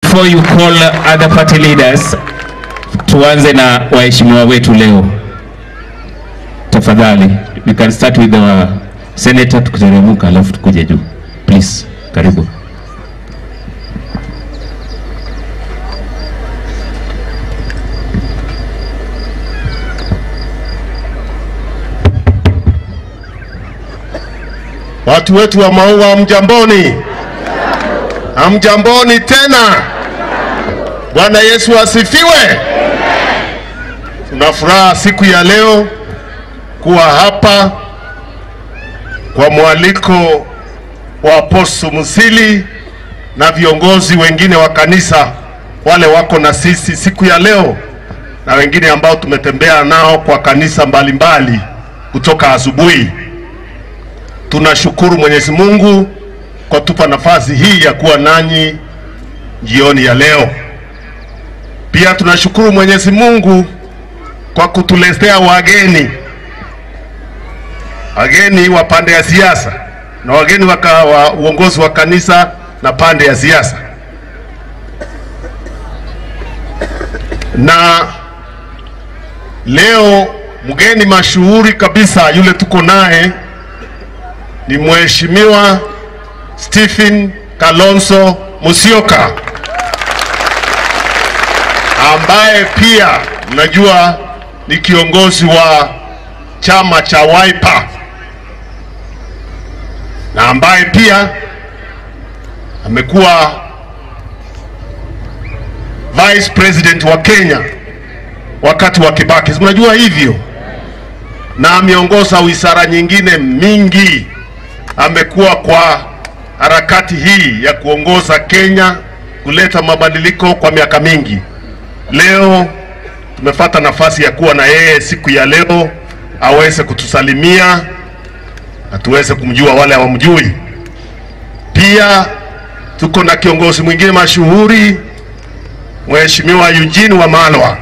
before you call other party leaders, tuanze na waheshimiwa wetu leo tafadhali. We can start with our senator, tukiteremka alafu tukuje juu. Please, karibu. Watu wetu wa Maua, mjamboni, hamjamboni tena. Bwana Yesu asifiwe. Tuna furaha siku ya leo kuwa hapa kwa mwaliko wa Apostle Musili na viongozi wengine wa kanisa wale wako na sisi siku ya leo na wengine ambao tumetembea nao kwa kanisa mbalimbali mbali, kutoka asubuhi. Tunashukuru Mwenyezi Mungu kwa tupa nafasi hii ya kuwa nanyi jioni ya leo. Pia tunashukuru Mwenyezi Mungu kwa kutuletea wageni, wageni wa pande ya siasa na wageni waka, wa uongozi wa kanisa na pande ya siasa, na leo mgeni mashuhuri kabisa yule tuko naye ni Mheshimiwa Stephen Kalonzo Musyoka ambaye pia mnajua ni kiongozi wa chama cha Wiper na ambaye pia amekuwa vice president wa Kenya wakati wa Kibaki, mnajua hivyo, na ameongoza wizara nyingine mingi amekuwa kwa harakati hii ya kuongoza Kenya kuleta mabadiliko kwa miaka mingi. Leo tumepata nafasi ya kuwa na yeye siku ya leo aweze kutusalimia na tuweze kumjua wale hawamjui. Pia tuko na kiongozi mwingine mashuhuri Mheshimiwa Eugene Wamalwa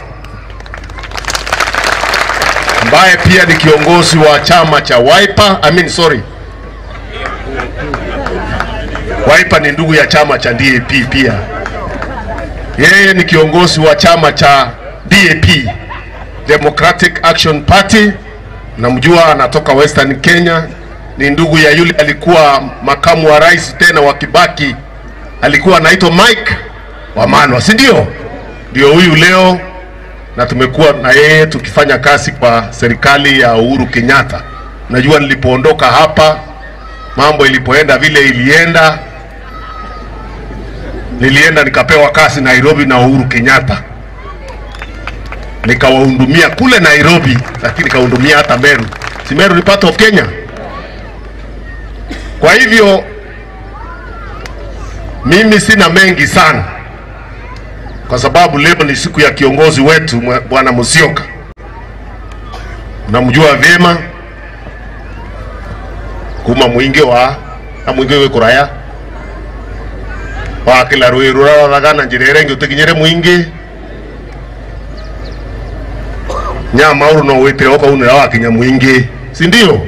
ambaye pia ni kiongozi wa chama cha Wiper, I mean sorry, Wiper ni ndugu ya chama cha DAP pia. Yeye ni kiongozi wa chama cha DAP, Democratic Action Party. Namjua anatoka Western Kenya, ni ndugu ya yule alikuwa makamu wa rais tena wa Kibaki, alikuwa anaitwa Mike Wamalwa, si ndio? Ndio huyu leo, na tumekuwa na yeye tukifanya kazi kwa serikali ya Uhuru Kenyatta. Najua nilipoondoka hapa mambo ilipoenda vile ilienda, nilienda nikapewa kazi Nairobi na Uhuru Kenyatta, nikawahudumia kule Nairobi, lakini nikahudumia hata Meru. Si Meru ni part of Kenya? Kwa hivyo mimi sina mengi sana, kwa sababu leo ni siku ya kiongozi wetu Bwana Musyoka, namjua vyema kuma mwingi wa na mwingi we kuraya wa kila rwiru raroragana njira iria ingi utikinyire mwingi nyama uru no witire ukaunira wakinya mwingi si ndio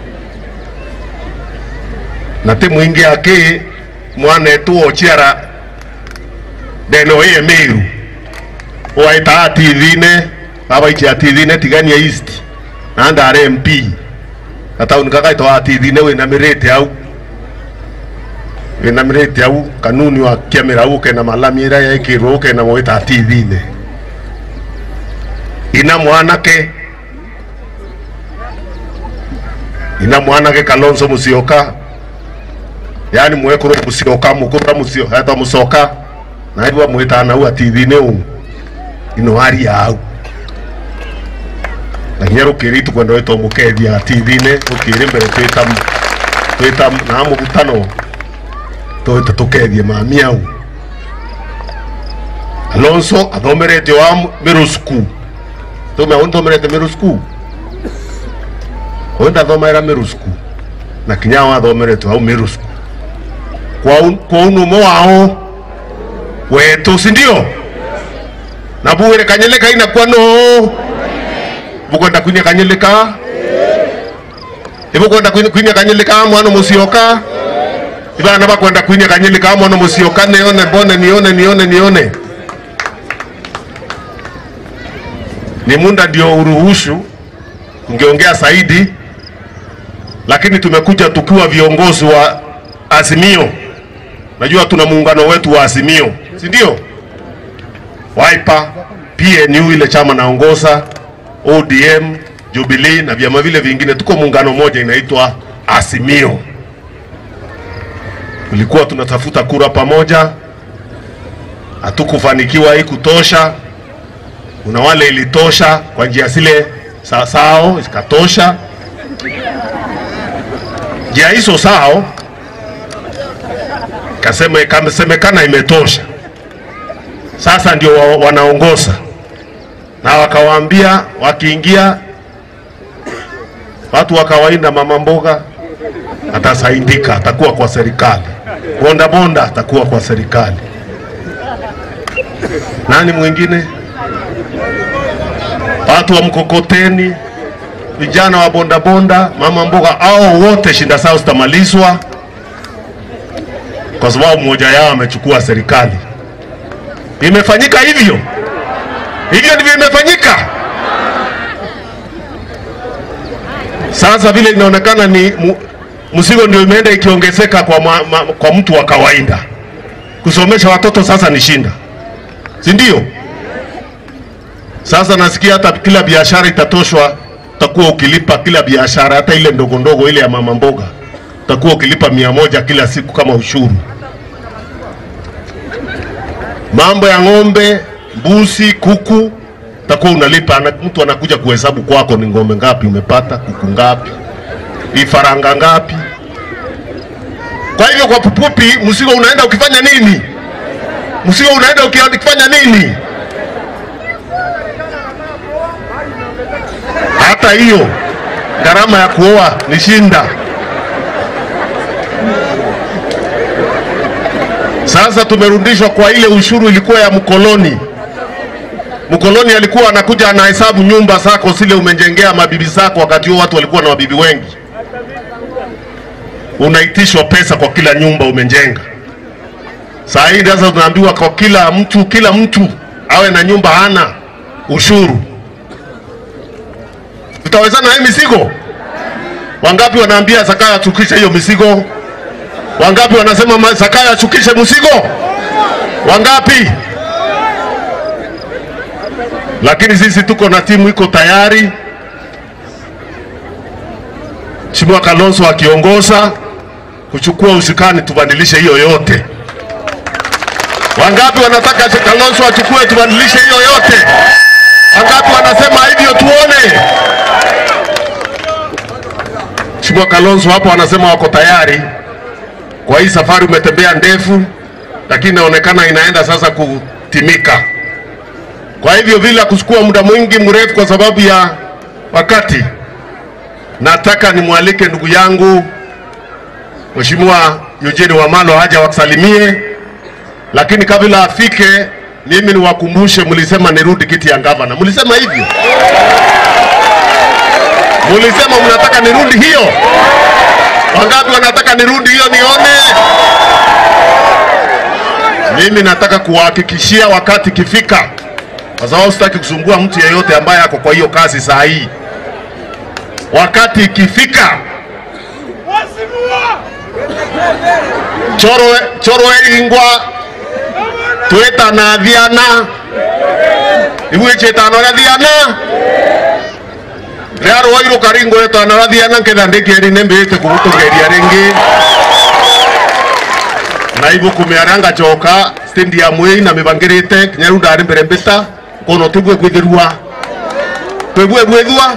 na ti mwingi aki mwanetu ochiara ndeno iye miru waita TV-ine abaikia TV-ine tigania east na ndare MP gatauni gaka itwa TV-ine winamirite au winamirite au kanuni wa kiamira au kena malami ira yaikirwo kena mwita TV-ine ina mwanake ina mwanake Kalonzo Musyoka yani mwekuru Musyoka mukura musyo hata musoka na iwa mwita na wa TV-ine u ino hari yau na nginya rukiri tukwenda witwo mukethia TV-ine rukiri mbere twita twita na mugutano twita tukethie mami au Alonso athomerete wa middle school tume unthomerete middle school uyu ndathomera middle school na kinya wathomerete au middle school kwa kwa unumo wao wetu si ndio na buwire kanyeleka ina kwa no bukwenda kwinia kanyeleka ibukwenda kwinia kanyeleka mwana musyoka ivana vakwenda kwinya kanyili kamono musiokane one mbone nione nione nione ni munda ndio uruhusu ungeongea zaidi lakini tumekuja tukiwa viongozi wa Azimio. Najua tuna muungano wetu wa Azimio, si ndio? Wiper, PNU ile chama naongoza, ODM, Jubilee na vyama vile vingine, tuko muungano moja inaitwa Azimio. Tulikuwa tunatafuta kura pamoja, hatukufanikiwa hii kutosha. Kuna wale ilitosha kwa njia zile sa- sao ikatosha njia hizo sao kasema ikasemekana imetosha. Sasa ndio wa, wanaongoza na wakawaambia wakiingia watu wa kawaida, mama mboga atasaidika, atakuwa kwa serikali, bonda bonda atakuwa kwa serikali. Nani mwingine? Watu wa mkokoteni, vijana wa bondabonda, mama mboga, au wote shinda zao zitamalizwa kwa sababu mmoja yao amechukua serikali. Imefanyika hivyo hivyo, ndivyo imefanyika. Sasa vile inaonekana ni mu- mzigo ndio imeenda ikiongezeka kwa, ma, ma, kwa mtu wa kawaida. Kusomesha watoto sasa ni shinda, si ndio? Sasa nasikia hata kila biashara itatoshwa, utakuwa ukilipa kila biashara, hata ile ndogo ndogo ile ya mama mboga, utakuwa ukilipa mia moja kila siku kama ushuru. Mambo ya ng'ombe, mbuzi, kuku utakuwa unalipa, ana- mtu anakuja kuhesabu kwako ni ng'ombe ngapi umepata, kuku ngapi, vifaranga ngapi. Kwa hivyo kwa pupupi, mzigo unaenda ukifanya nini? Mzigo unaenda uki- ukifanya nini? hata hiyo gharama ya kuoa ni shinda. Sasa tumerudishwa kwa ile ushuru ilikuwa ya mkoloni. Mkoloni alikuwa anakuja anahesabu nyumba zako zile umejengea mabibi zako, wakati huo watu walikuwa na mabibi wengi. Unaitishwa pesa kwa kila nyumba umejenga. Saa hii sasa tunaambiwa kwa kila mtu, kila mtu awe na nyumba hana ushuru tutawezana na hii mizigo? Wangapi wanaambia Zakayo achukishe hiyo mizigo? Wangapi wanasema ma- Zakayo achukishe mzigo? Wangapi? Lakini sisi tuko na timu iko tayari, Mheshimiwa Kalonzo akiongoza kuchukua ushukani, tubadilishe hiyo yote. Wangapi wanataka Kalonzo achukue tubadilishe hiyo yote? Wangapi wanasema hivyo? Tuone. Mheshimiwa Kalonzo hapo anasema wako tayari kwa hii safari. Umetembea ndefu, lakini inaonekana inaenda sasa kutimika. Kwa hivyo bila kuchukua muda mwingi mrefu, kwa sababu ya wakati, nataka nimwalike ndugu yangu Mheshimiwa Eugene Wamalo haja wakusalimie, lakini kabla afike, mimi niwakumbushe, mlisema nirudi kiti ya gavana, mlisema hivyo Mulisema mnataka nirudi hiyo? Wangapi wanataka nirudi hiyo nione? Mimi nataka kuwahakikishia wakati ikifika, kwa sababu sitaki kusumbua mtu yeyote ambaye ako kwa hiyo kazi saa hii. Wakati ikifika, choro choro eringwa twetana thiana igwichetano ria thiana rĩarwo irũka ringũrĩtwo na rathiana nketha ndĩkĩeri nĩ mbĩte kũgũtũgeria rĩngĩ na ibuku mĩara ngacoka stadium ĩi na mĩbangĩrĩte kinya rĩu ndarĩ mbere mbĩta kono tĩgue gwĩthĩrua twĩgue gwĩthua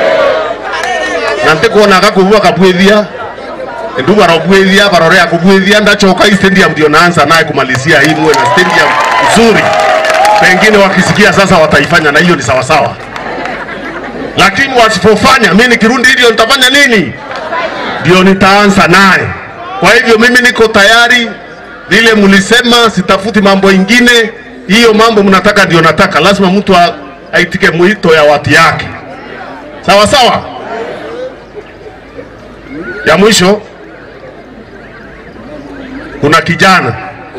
na ntĩkuonaga kũbua kabwĩthia ndu barobwĩthia barorea kubwĩthia ndacoka hii stadium ndio naanza naye kumalizia hii muwe na stadium nzuri pengine wakisikia sasa wataifanya na hiyo ni sawasawa lakini wasipofanya, mimi nikirudi hivyo nitafanya nini? Ndio nitaanza naye. Kwa hivyo mimi niko tayari, vile mlisema, sitafuti mambo ingine. Hiyo mambo mnataka ndio nataka, lazima mtu a- aitike mwito ya watu yake, sawa sawa. Ya mwisho kuna kijana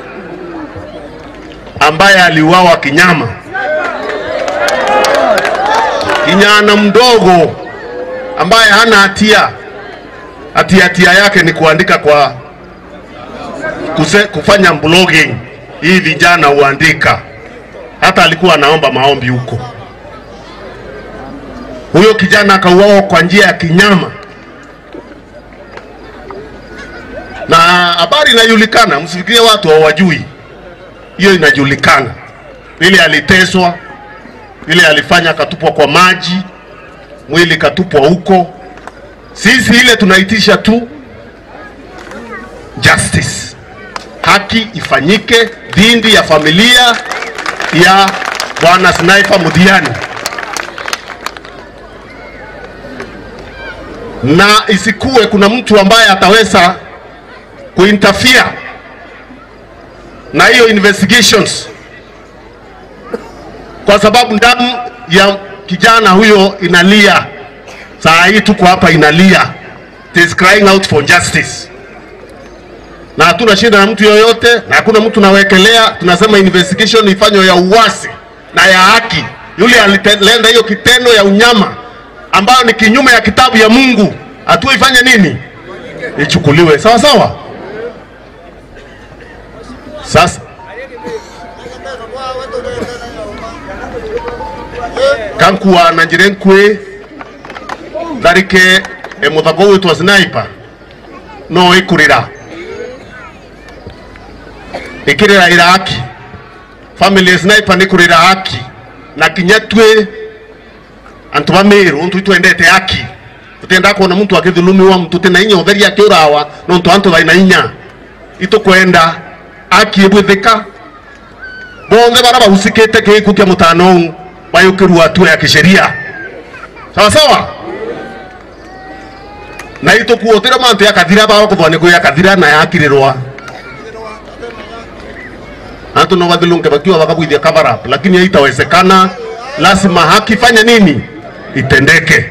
ambaye aliuawa kinyama, kijana mdogo ambaye hana hatia, ati hatia yake ni kuandika kwa kuse, kufanya blogging. Hii vijana huandika, hata alikuwa anaomba maombi huko. Huyo kijana akauawa kwa njia ya kinyama, na habari inajulikana, msifikirie watu hawajui. Hiyo inajulikana, vile aliteswa, vile alifanya, akatupwa kwa maji, mwili katupwa huko. Sisi ile tunaitisha tu justice, haki ifanyike dhidi ya familia ya bwana Sniper Mudiani, na isikuwe kuna mtu ambaye ataweza kuinterfere na hiyo investigations, kwa sababu damu ya kijana huyo inalia. Saa hii tuko hapa inalia, it is crying out for justice, na hatuna shida na mtu yoyote, na hakuna mtu nawekelea. Tunasema investigation ifanywe ya uwasi na ya haki. Yule alitenda hiyo kitendo ya unyama ambayo ni kinyume ya kitabu ya Mungu, hatua ifanye nini? Ichukuliwe sawa sawa. Sasa kankuwa na njire nkwe tharike emuthago witwa sniper no ikurira ikirira iraki family sniper ni kurira haki na kinya twe antu ba miru ntu twendete haki tutenda kuona muntu akithulumiwa mtu tena inya utheri akiurawa no ntu antu thaina inya itukwenda haki ibwithika bonthe bara bahusikite giku kia mutano bayukirwa hatua ya kisheria sawa sawa na itukuotira mantu ya kathira bagokuthwa ni ya kathira na yakirirwa antu no bathilunge bakiwa bakabwithia cover up lakini haitawezekana lazima haki fanya nini itendeke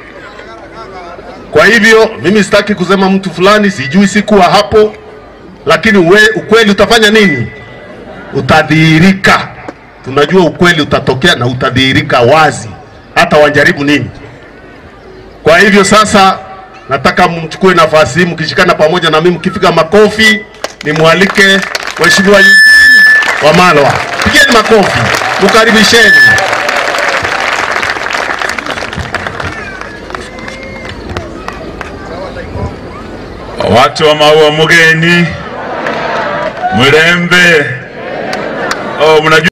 kwa hivyo mimi sitaki kusema mtu fulani sijui sikuwa hapo lakini uwe, ukweli utafanya nini utadhihirika tunajua ukweli utatokea na utadhihirika wazi hata wajaribu nini kwa hivyo sasa nataka mchukue nafasi hii mkishikana pamoja na mimi mkifika makofi nimwalike mheshimiwa Eugene Wamalwa pigeni makofi mkaribisheni watu wa maua mugeni mrembe oh, mnajua